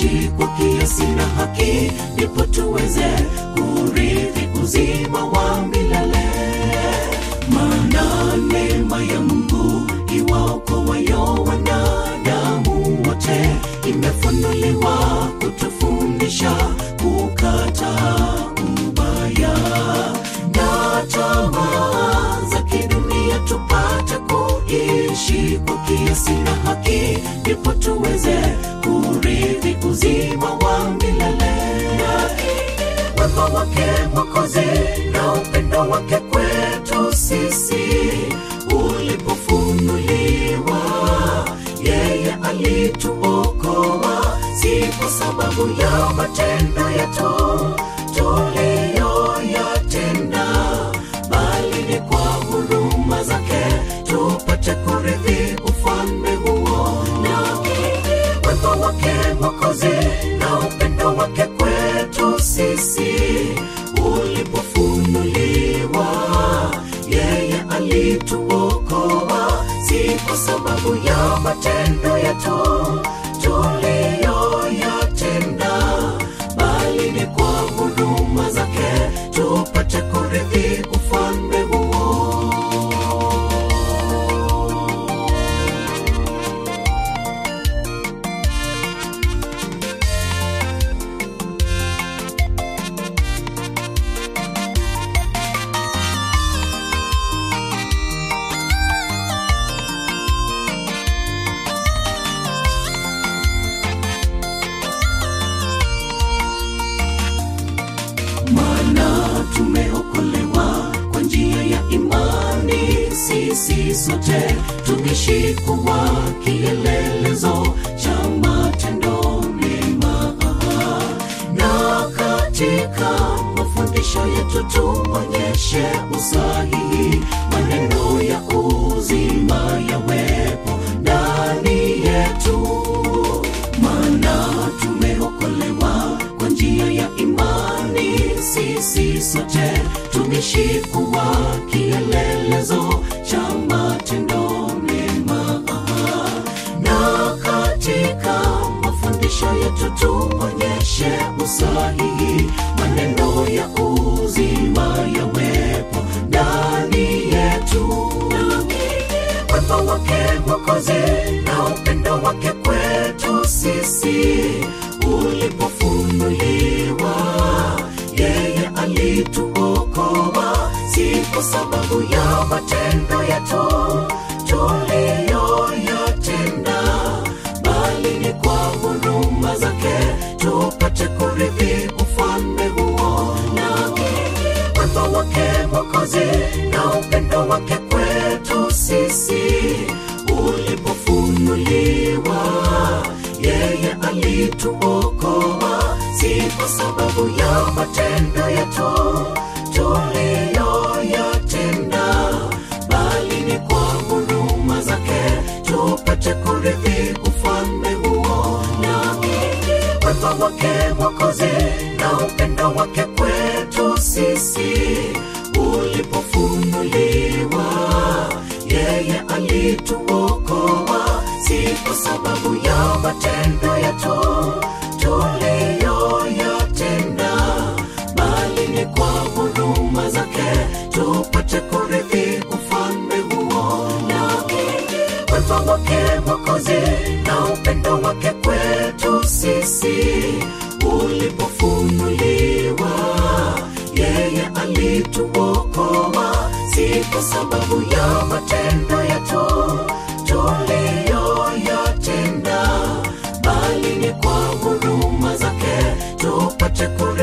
kuishi kwa kiasi na haki, ndipo tuweze kurithi uzima wa milele. Maana neema ya Mungu iwaokoayo wanadamu wote imefunuliwa kutufundisha kukataa ubaya na tamaa za kidunia, tupate kuishi kwa kiasi na haki, ndipo tuweze kurithi uzima wa milele. Wema wake Mwokozi na upendo wake kwetu sisi ulipofunuliwa, yeye alituokoa, si kwa sababu ya matendo yetu tuliyoyatenda, bali ni kwa huruma zake tupate kurithi ufalme huo. Na wema wake Mwokozi na upendo wake kwetu sisi ulipofunuliwa, yeye alituokoa, si kwa sababu ya matendo yetu tuliyoyatenda, bali ni kwa huruma zake tupate kurithi ufalme huo. maana tumeokolewa kwa njia ya imani. Sisi sote tukishikuwa kielelezo cha matendo mema, na katika mafundisho yetu tuonyeshe usahihi, maneno ya uzima yawepo ndani yetu, maana tumeokolewa kwa njia ya imani. Sisi sote tumeshikuwa kielelezo cha matendo mema, na katika mafundisho yetu tuonyeshe usahihi, maneno ya uzima yawepo ndani yetu wema wake Mwokozi na upendo wake kwetu sisi ulipofunuliwa, yeye alituokoa, si kwa sababu ya matendo yetu tuliyoyatenda, bali ni kwa huruma zake tupate kurithi ufalme huo. Na wema wake Mwokozi na upendo wake kwetu sisi ulipofunuliwa, yeye alituokoa, si kwa sababu ya matendo yetu tuliyoyatenda, bali ni kwa huruma zake tupate kurithi ufalme huo. Na wema wake Mwokozi na upendo wake kwetu sisi ulipofunuliwa, yeye alituokoa, si kwa sababu ya matendo yetu tuliyoyatenda, bali ni kwa huruma zake tupate kurithi ufalme huo. Na wema wake Mwokozi na upendo wake kwetu sisi ulipofunuliwa, yeye alituokoa, si kwa sababu ya matendo yetu tuliyoyatenda, bali ni kwa huruma zake tupate kurithi